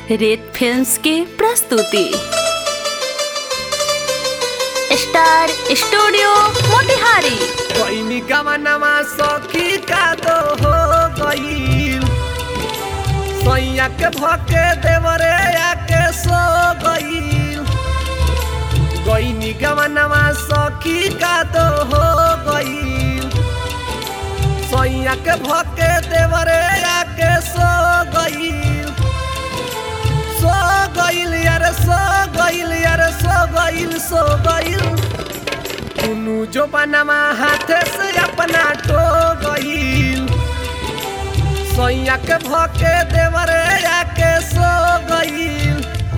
रेत फिल्म्स की प्रस्तुति स्टार स्टूडियो मोतिहारी कोई गवनमा सखी का दो हो गईल सैया के भके देवरे आके सो गईल गईनी गवनमा सखी का दो हो गईल सैया के भके देवरे आके सो गईल सो गईल यार सो गईल यार सो गईल सो गईल दुनु जो बनवा हाथे से अपना टो गईल सैया के भके देवरे आके सो गईल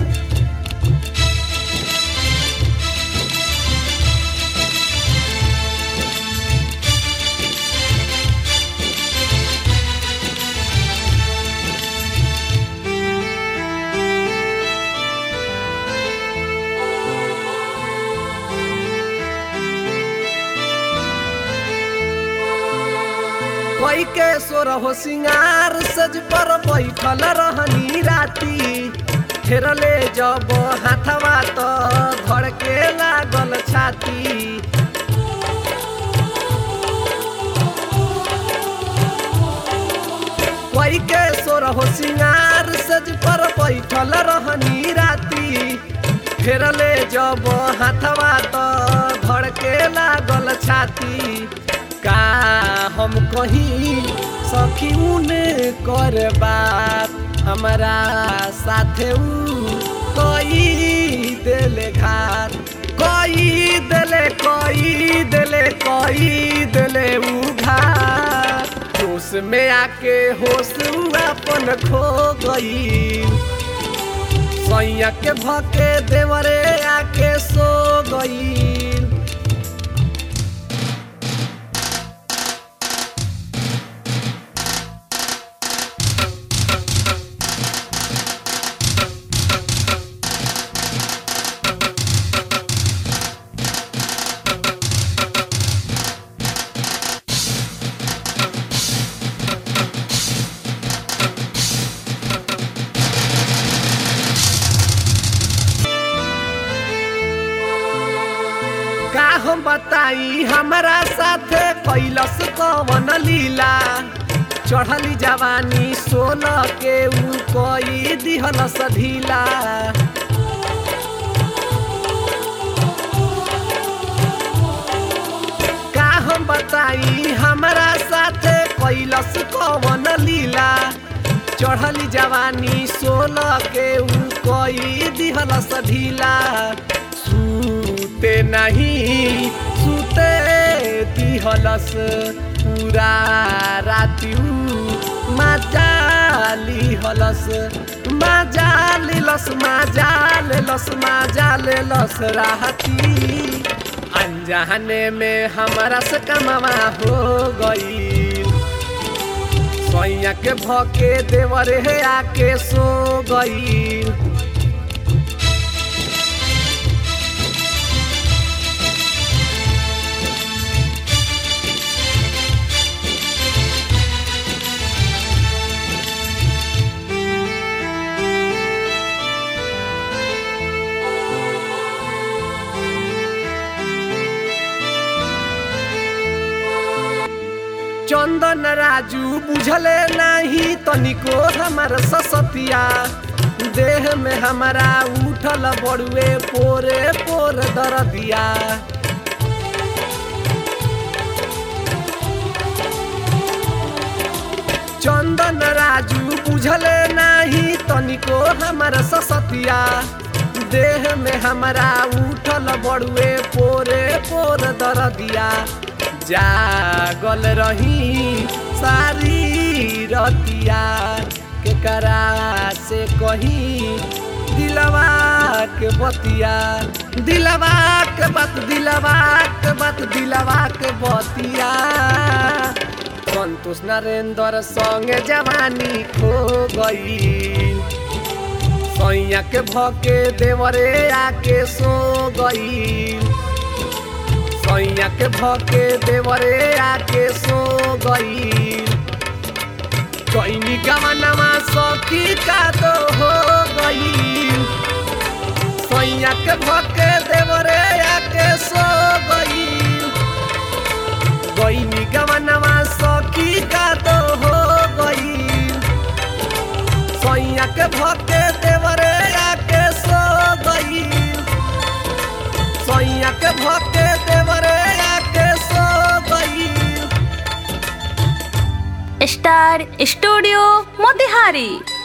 कोई के सोर हो सिंगार सज पर बैठल रहनी राती फेरले जब हाथवा तो धड़के लागल छाती कोई के सोर हो सिंगार सज पर बैठल रहनी राती फेरले जब हाथवा तो धड़के लागल छाती का हम कहीं सखी उने कर बात हमारा साथे ऊ कोई देले घात कोई देले कोई देले कोई देले ऊ घात होश में आके होश ऊ अपन खो गई सैया के भके देवरे आके सो गई का हम बताई हमारा साथे कैलस कवन लीला चढ़ली जवानी सोन के ऊ कोई दिहल ढीला का हम बताई हमारा साथे कैलस कवन लीला चढ़ली जवानी सोल के ऊ कोई दिहल ढीला सूते नहीं सूते दिहलस पूरा राति ऊ मजा लिहलस मजा लेलस मजा लेलस मजा लेलस राहती अनजाने में हमारा से कमावा हो गई सैया के भके देवरे हे आके सो गई चंदन राजू बुझले नहीं तनिको हमार ससतिया देह में हमारा उठल बड़ुए पोरे पोर दरदिया चंदन राजू बुझले नहीं तनिको हमार ससतिया देह में हमारा उठल बड़ुए पोरे पोर दरदिया जागल रही सारी रतिया के करा से कही दिलवा के बतिया दिलवा के बात दिलवा के बात दिलवा के बतिया संतोष नरेंद्र संगे जवानी खो गई सैया के भके देवरे आके सो गई सैया के भके देवरे आके सो गई कैनी गवनमा सखी का तो हो गई भके देवरे आके सो गई गईनी गवनवा सखी का तो हो गई सैया के भके देवरे आके सो गई सैया के भके देवरे आके सो गई स्टार स्टूडियो मोतिहारी